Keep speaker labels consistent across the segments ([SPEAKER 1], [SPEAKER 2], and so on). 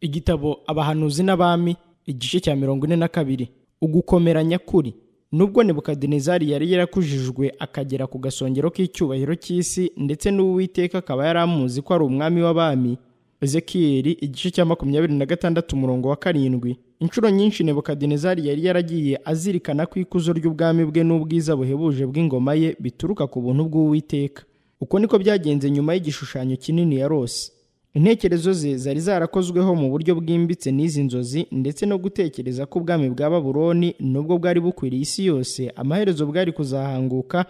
[SPEAKER 1] igitabo abahanuzi n'abami igice cya mirongo ine na kabiri ugukomera nyakuri nubwo nebukadinezari yari yarakujijwe akagera ku gasongero k'icyubahiro cy'isi ndetse n'uwiteka akaba yari amuzi ko ari umwami w'abami ezekiyeli igice cya makumyabiri na gatandatu umurongo wa karindwi inshuro nyinshi nebukadinezari yari yaragiye azirikana ko ikuzo ry'ubwami bwe n'ubwiza buhebuje bw'ingoma ye bituruka ku buntu bw'uwiteka uko niko byagenze nyuma y'igishushanyo kinini yarose intekerezo ze zari zarakozweho mu buryo bwimbitse n'izi nzozi ndetse no gutekereza ko ubwami bwa baburoni nubwo bwari bukwiriye isi yose amaherezo bwari kuzahanguka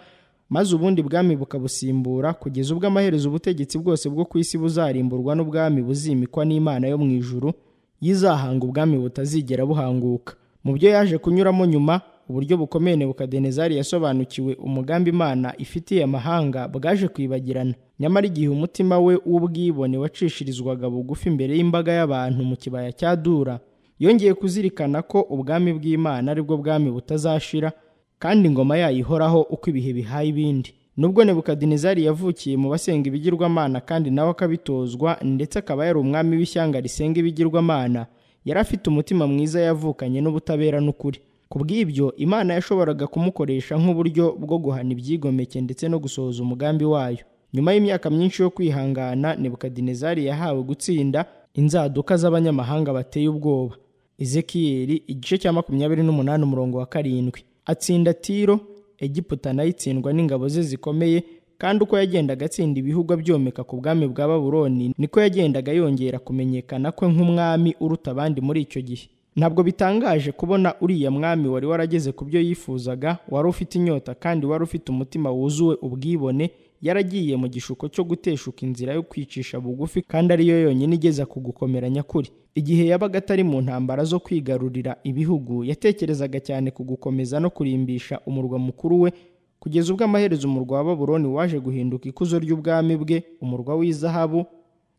[SPEAKER 1] maze ubundi bwami bukabusimbura kugeza ubwo amaherezo ubutegetsi bwose bwo ku isi buzarimburwa n'ubwami buzimikwa n'imana yo mu ijuru yizahanga ubwami butazigera buhanguka mu byo yaje kunyuramo nyuma uburyo bukomeye nebukadenezari yasobanukiwe umugambi imana ifitiye amahanga bwaje kwibagirana nyamara igihe umutima we w'ubwibone wacishirizwaga bugufi imbere y'imbaga y'abantu mu kibaya cya dura yongeye kuzirikana ko ubwami bw'imana aribwo bwami butazashira kandi ingoma yayo ihoraho uko ibihe bihaye ibindi nubwo nebukadinezari yavukiye mu basenga ibigirwamana kandi nawe akabitozwa ndetse akaba yari umwami w'ishyanga risenga ibigirwamana yari afite umutima mwiza yavukanye n'ubutabera n'ukuri ku bw'ibyo imana yashoboraga kumukoresha nk'uburyo bwo guhana ibyigomeke ndetse no gusohoza umugambi wayo nyuma y'imyaka myinshi yo kwihangana nebukadinezari yahawe gutsinda inzaduka z'abanyamahanga bateye ubwoba ezekiyeli igice cya makumyabiri n'umunani umurongo wa karindwi atsinda tiro egiputa nayo itsindwa n'ingabo ze zikomeye kandi uko yagendaga atsinda ibihugu byomeka ku bwami bwa baburoni niko yagendaga yongera kumenyekana kwe nk'umwami uruta abandi muri icyo gihe ntabwo bitangaje kubona uriya mwami wari warageze ku byo yifuzaga wari ufite inyota kandi wari ufite umutima wuzuwe ubwibone yaragiye mu gishuko cyo guteshuka inzira yo kwicisha bugufi kandi ariyo yonyine igeza ku gukomera nyakuri igihe yabaga atari mu ntambara zo kwigarurira ibihugu yatekerezaga cyane ku gukomeza no kurimbisha umurwa mukuru we kugeza ubwo amaherezo umurwa wa baburoni waje guhinduka ikuzo ry'ubwami bwe umurwa w'izahabu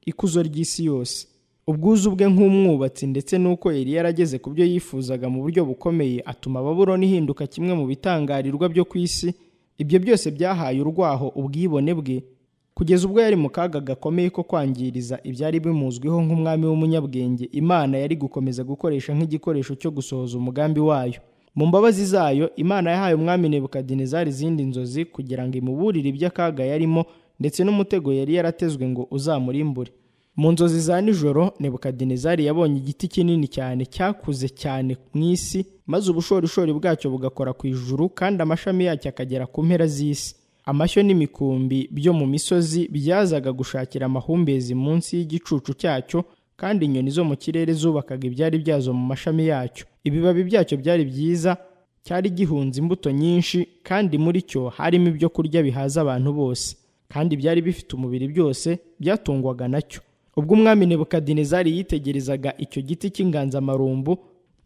[SPEAKER 1] ikuzo ry'isi yose ubwuzu bwe nk'umwubatsi ndetse n'uko yari yarageze ku byo yifuzaga mu buryo bukomeye atuma baburoni ihinduka kimwe mu bitangarirwa byo ku isi ibyo byose byahaye urwaho ubwibone bwe kugeza ubwo yari mu kaga gakomeye ko kwangiriza ibyari bimuzwiho nk'umwami w'umunyabwenge imana yari gukomeza gukoresha nk'igikoresho cyo gusohoza umugambi wayo mu mbabazi zayo imana yahaye umwami nebukadinezari izindi nzozi kugira ngo imuburire iby'akaga yarimo ndetse n'umutego yari yaratezwe ngo uzamurimbure mu nzozi za nijoro nebukadinezari yabonye igiti kinini cyane cyakuze cyane mu isi maze ubushorishori bwacyo bugakora ku ijuru kandi amashami yacyo akagera ku mpera z'isi amashyo n'imikumbi byo mu misozi byazaga gushakira amahumbezi munsi y'igicucu cyacyo kandi inyoni zo mu kirere zubakaga ibyari byazo mu mashami yacyo ibibabi byacyo byari byiza cyari gihunze imbuto nyinshi kandi muri cyo harimo ibyo kurya bihaza abantu bose kandi byari bifite umubiri byose byatungwaga nacyo ubwo umwami nebukadinezari yitegerezaga icyo giti cy'inganzamarumbu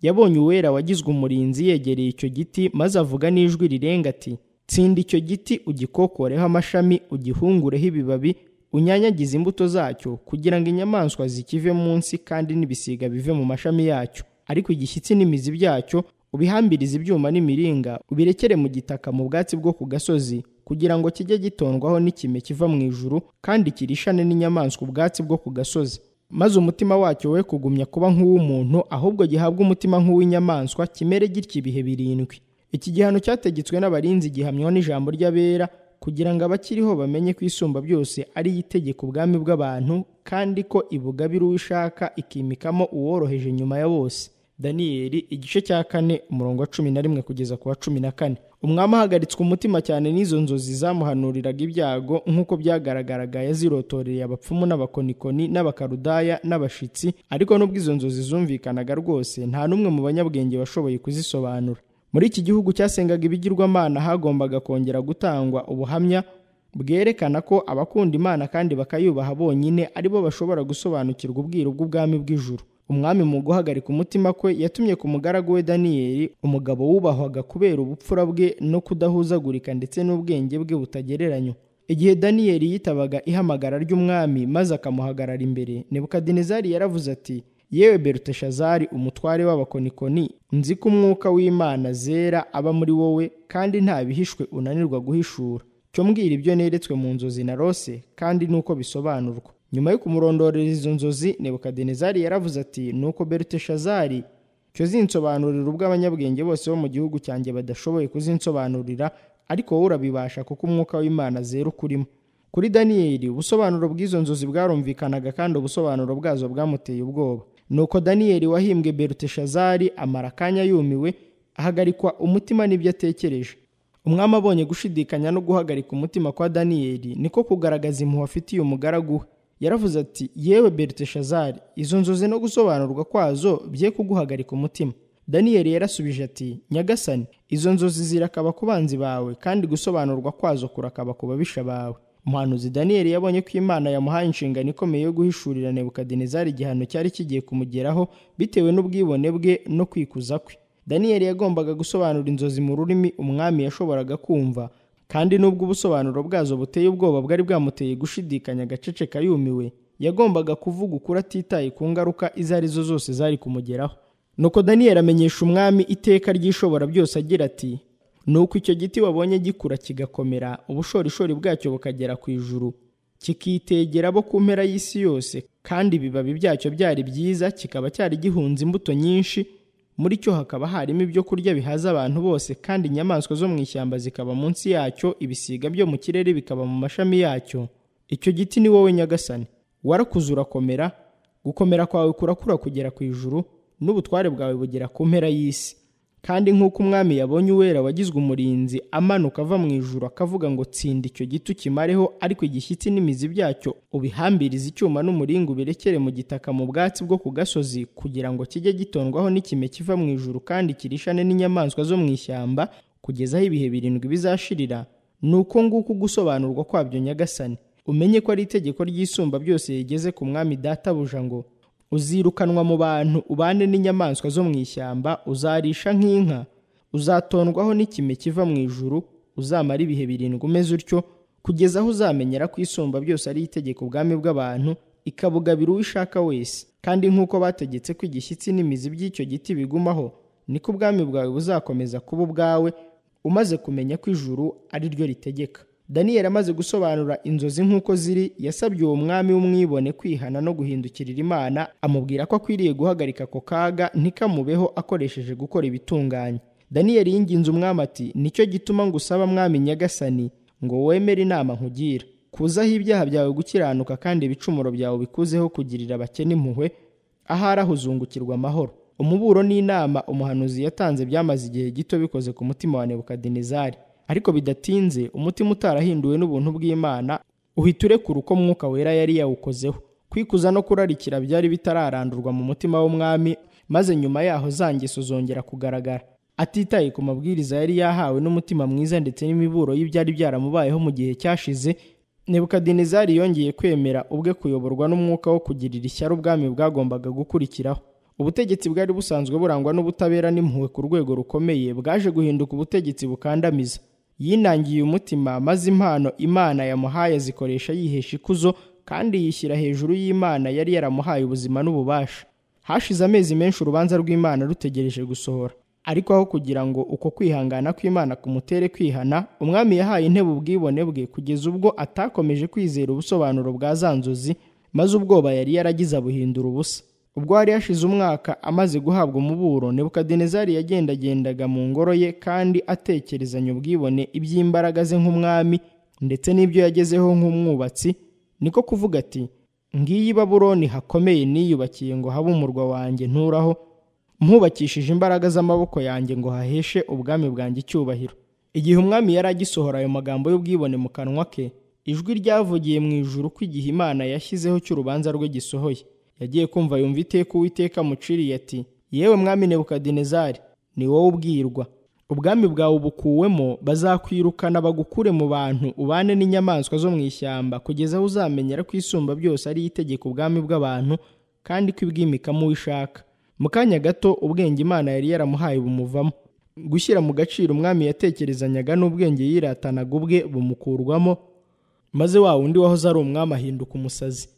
[SPEAKER 1] yabonye uwera wagizwe umurinzi yegereye icyo giti maze avuga n'ijwi rirenga ati tsinda icyo giti ugikokoreho amashami ugihungureho ibibabi unyanyagize imbuto zacyo kugira ngo inyamaswa zikive munsi kandi n'ibisiga bive mu mashami yacyo ariko igishyitsi n'imizi byacyo ubihambirize ibyuma n'imiringa ubirekere mu gitaka mu bwatsi bwo ku gasozi kugira ngo kijye gitondwaho n'ikime kiva mu ijuru kandi kirishane n'inyamaswa ubwatsi bwo ku gasozi maze umutima wacyo we kugumya kuba nk'uw'umuntu ahubwo gihabwa umutima nk'uw'inyamaswa kimere gitya ibihe birindwi iki gihano cyategetswe n'abarinzi gihamywa n'ijambo ry'abera kugira ngo abakiriho bamenye ko isumba byose ari itegeka ubwami bw'abantu kandi ko ibugabira uwo ishaka ikimikamo uworoheje nyuma ya bose daniyeli igice cya kane umurongo wa cumi na rimwe kugeza ku wa cumi na kane umwami ahagaritswe umutima cyane n'izo nzozi zamuhanuriraga ibyago nk'uko byagaragaraga yazirotoreye abapfumu n'abakonikoni n'abakarudaya n'abashitsi ariko n'ubwo izo nzozi zumvikanaga rwose nta n'umwe mu banyabwenge washoboye kuzisobanura muri iki gihugu cyasengaga ibigirwamana hagombaga kongera gutangwa ubuhamya bwerekana ko abakunda imana kandi bakayubaha bonyine aribo bashobora gusobanukirwa ubwiru bw'ubwami bw'ijuru umwami mu guhagarika umutima kwe yatumye ku mugaragu we daniyeli umugabo wubahwaga kubera ubupfura bwe no kudahuzagurika ndetse n'ubwenge bwe butagereranywa igihe daniyeli yitabaga ihamagara ry'umwami maze akamuhagarara imbere nebukadinezari yaravuze ati yewe beruteshazari umutware w'abakonikoni nzi ko umwuka w'imana zera aba muri wowe kandi nta bihishwe unanirwa guhishura cyo mbwira ibyo neretswe mu nzozi na rose kandi nuko bisobanurwa nyuma yo kumurondorera izo nzozi nebukadinezari yaravuze ati nuko beruteshazari cyo zinsobanurira ubwo abanyabwenge bose bo mu gihugu cyanjye badashoboye kuzinsobanurira ariko wowe urabibasha kuko umwuka w'imana zera ukurimo kuri daniyeli ubusobanuro bw'izo nzozi bwarumvikanaga kandi ubusobanuro bwazo bwamuteye ubwoba nuko daniyeli wahimbwe beruteshazari amara akanya yumiwe ahagarikwa umutima n'ibyo atekereje umwami abonye gushidikanya no guhagarika umutima kwa daniyeli niko kugaragaza impuhwe afitiye umugaragu we yaravuze ati yewe beruteshazari izo nzozi no gusobanurwa kwazo bye kuguhagarika umutima daniyeli yarasubije ati nyagasani izo nzozi zirakaba ku banzi bawe kandi gusobanurwa kwazo kurakaba ku babisha bawe umuhanuzi daniyeli yabonye ko imana yamuhaye inshingano ikomeye yo guhishurira nebukadinezari igihano cyari kigiye kumugeraho bitewe n'ubwibone bwe no kwikuza kwe daniyeli yagombaga gusobanura inzozi mu rurimi umwami yashoboraga kumva kandi n'ubwo ubusobanuro bwazo buteye ubwoba bwari bwamuteye gushidikanya agaceceka yumiwe yagombaga kuvuga ukuri atitaye ku ngaruka izo ari zo zose zari kumugeraho nuko daniyeli amenyesha umwami iteka ry'ishobora byose agira ati nuko icyo giti wabonye gikura kigakomera ubushorishori bwacyo bukagera ku ijuru kikitegera abo ku mpera y'isi yose kandi ibibabi byacyo byari byiza kikaba cyari gihunze imbuto nyinshi muri cyo hakaba harimo ibyo kurya bihaza abantu bose kandi inyamaswa zo mu ishyamba zikaba munsi yacyo ibisiga byo mu kirere bikaba mu mashami yacyo icyo giti ni wowe nyagasani warakuze urakomera gukomera kwawe kurakura kugera ku ijuru n'ubutware bwawe bugera ku mpera y'isi kandi nk'uko umwami yabonye uwera wagizwe umurinzi amanuka ava mu ijuru akavuga ngo tsinda icyo giti ukimareho ariko igishyitsi n'imizi byacyo ubihambirize icyuma n'umuringa ubirekere mu gitaka mu bwatsi bwo ku gasozi kugira ngo kijye gitondwaho n'ikime kiva mu ijuru kandi kirishane n'inyamaswa zo mu ishyamba kugeza aho ibihe birindwi bizashirira ni uko nguko ugusobanurwa kwabyo nyagasani umenye ko ari itegeko ry'isumba byose yigeze ku mwami databuja ngo uzirukanwa mu bantu ubane n'inyamaswa zo mu ishyamba uzarisha nk'inka uzatondwaho n'ikime kiva mu ijuru uzamara ibihe birindwi umeze utyo kugeza aho uzamenyera ko isumba byose ari itegeko ubwami bw'abantu ikabugabira uwo ishaka wese kandi nk'uko bategetse ko igishyitsi n'imizi by'icyo giti bigumaho niko ubwami bwawe buzakomeza kuba ubwawe umaze kumenya ko ijuru ari ryo ritegeka daniyeli amaze gusobanura inzozi nk'uko ziri yasabye uwo mwami w'umwibone kwihana no guhindukirira imana amubwira ko akwiriye guhagarika ako kaga ntikamubeho akoresheje gukora ibitunganye daniyeli yinginze umwami ati nicyo gituma ngusaba mwami nyagasani ngo wemere inama nkugira kuzaho ibyaha byawe gukiranuka kandi ibicumuro byawe bikuzeho kugirira abakene impuhwe ahari ahuzungukirwa amahoro umuburo n'inama umuhanuzi yatanze byamaze igihe gito bikoze ku mutima wa nebukadinezari ariko bidatinze umutima utarahinduwe n'ubuntu bw'imana uhita urekura uko mwuka wera yari yawukozeho kwikuza no kurarikira byari bitararandurwa mu mutima w'umwami maze nyuma yaho za ngeso zongera kugaragara atitaye ku mabwiriza yari yahawe n'umutima mwiza ndetse n'imiburo y'ibyari byaramubayeho mu gihe cyashize nebukadinezari yongeye kwemera ubwe kuyoborwa n'umwuka wo kugirira ishyari ubwami bwagombaga gukurikiraho ubutegetsi bwari busanzwe burangwa n'ubutabera n'impuhwe ku rwego rukomeye bwaje guhinduka ubutegetsi bukandamiza yinangiye umutima maze impano imana yamuhaye azikoresha yihesha ikuzo kandi yishyira hejuru y'imana yari yaramuhaye ubuzima n'ububasha hashize amezi menshi urubanza rw'imana rutegereje gusohora ariko aho kugira ngo uko kwihangana kw'imana kumutere kwihana umwami yahaye intebe ubwibone bwe kugeza ubwo atakomeje kwizera ubusobanuro bwa za nzozi maze ubwoba yari yaragize abuhindura ubusa ubwo hari hashize umwaka amaze guhabwa umuburo nebukadinezari yagendagendaga mu ngoro ye kandi atekerezanya ubwibone iby'imbaraga ze nk'umwami ndetse n'ibyo yagezeho nk'umwubatsi niko kuvuga ati ngiyi baburoni hakomeye niyubakiye ngo habe umurwa wanjye nturaho mpubakishije imbaraga z'amaboko yanjye ngo haheshe ubwami bwanjye icyubahiro igihe umwami yari agisohora ayo magambo y'ubwibone mu kanwa ke ijwi ryavugiye mu ijuru ko igihe imana yashyizeho cy'urubanza rwe gisohoye yagiye kumva yumva iteka uwiteka muciriye ati yewe mwami nebukadinezari ni wowe ubwirwa ubwami bwawe ubukuwemo bazakwirukana bagukure mu bantu ubane n'inyamaswa zo mu ishyamba kugeza aho uzamenyera ko isumba byose ari itegeko ubwami bw'abantu kandi ko ibwimikamo uwo ishaka mu kanya gato ubwenge imana yari yaramuhaye bumuvamo gushyira mu gaciro umwami yatekerezanyaga n'ubwenge yiratanaga ubwe bumukurwamo maze wa wundi wahoze ari umwami ahinduka umusazi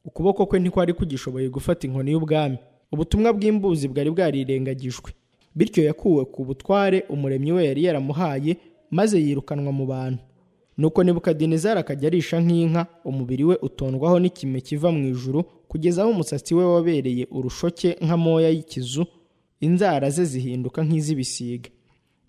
[SPEAKER 1] ukuboko kwe ntikwari kugishoboye gufata inkoni y'ubwami ubutumwa bw'imbuzi bwari bwarirengagijwe bityo yakuwe ku butware umuremyi we yari yaramuhaye maze yirukanwa mu bantu nuko nebukadinezari akajya arisha nk'inka umubiri we utondwaho n'ikime kiva mu ijuru kugeza aho umusatsi we wabereye urushoke nk'amoya y'ikizu inzara ze zihinduka nk'iz'ibisiga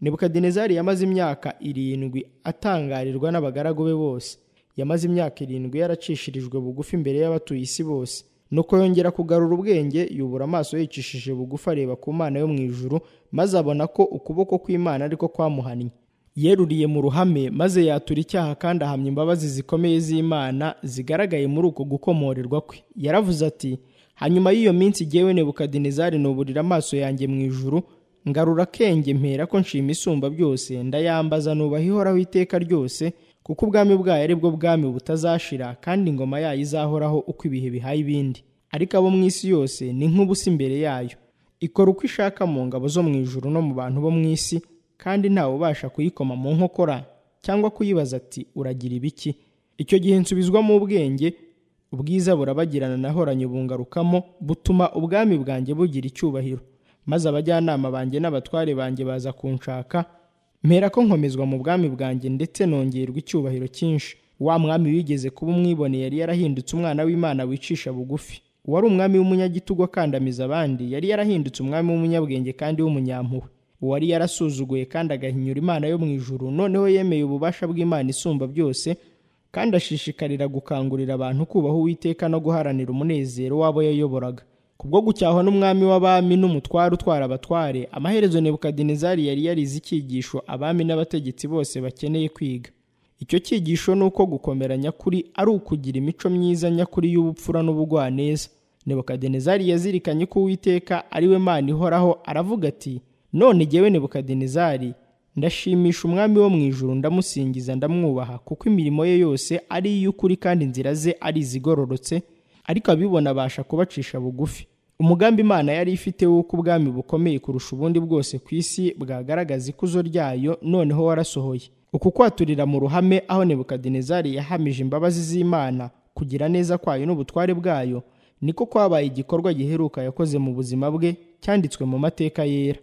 [SPEAKER 1] nebukadinezari yamaze imyaka irindwi atangarirwa n'abagaragu be bose yamaze imyaka irindwi yaracishirijwe bugufi imbere y'abatuye isi bose nuko yongera kugarura ubwenge yubura amaso yicishije bugufi areba ku mana yo mu ijuru maze abona ko ukuboko kw'imana ariko kwamuhannye yeruriye mu ruhame maze yatura icyaha kandi ahamya imbabazi zikomeye z'imana zigaragaye muri uko gukomorerwa kwe yaravuze ati hanyuma y'iyo minsi igewe nebukadinezari nuburira amaso yanjye mu ijuru ngarura akenge mpera ko nshima isumba byose ndayambaza nubaha ihoraho iteka ryose kuko ubwami bwayo ari bwo bwami butazashira kandi ingoma yayo izahoraho uko ibihe bihaye ibindi ariko abo mu isi yose ni nk'ubusa imbere yayo ikora uko ishaka mu ngabo zo mu ijuru no mu bantu bo mu isi kandi ntawe ubasha kuyikoma mu nkokora cyangwa kuyibaza ati uragira ibiki icyo gihe nsubizwamo ubwenge ubwiza burabagirana nahoranye bungarukamo butuma ubwami bwanjye bugira icyubahiro maze abajyanama banjye n'abatware banjye baza kunshaka mpera ko nkomezwa mu bwami bwanjye ndetse nongerwa icyubahiro cyinshi wa mwami wigeze kuba umwibone yari yarahindutse umwana w'imana wicisha bugufi uwari umwami w'umunyagitugu akandamiza abandi yari yarahindutse umwami w'umunyabwenge kandi w'umunyampuhwe uwari yarasuzuguye kandi agahinyura imana yo mu ijuru noneho yemeye ububasha bw'imana isumba byose kandi ashishikarira gukangurira abantu kubaha uwiteka no guharanira umunezero w'abo yayoboraga kubwo gucyahwa n'umwami w'abami n'umutware utwara abatware amaherezo nebukadinezari yari yarize icyigisho abami n'abategetsi bose bakeneye kwiga icyo cyigisho ni uko gukomera nyakuri ari ukugira imico myiza nyakuri y'ubupfura n'ubugwaneza nebukadinezari yazirikanye ko uwiteka ari we mana ihoraho aravuga ati none jyewe nebukadinezari ndashimisha umwami wo mu ijuru ndamusingiza ndamwubaha kuko imirimo ye yose ari iy'ukuri kandi inzira ze ari izigororotse ariko abibona abasha kubacisha bugufi umugambi imana yari ifite w'uko ubwami bukomeye kurusha ubundi bwose ku isi bwagaragaza ikuzo ryayo noneho warasohoye uku kwaturira mu ruhame aho nebukadinezari yahamije imbabazi z'imana kugira neza kwayo n'ubutware bwayo niko kwabaye igikorwa giheruka yakoze mu buzima bwe cyanditswe mu mateka yera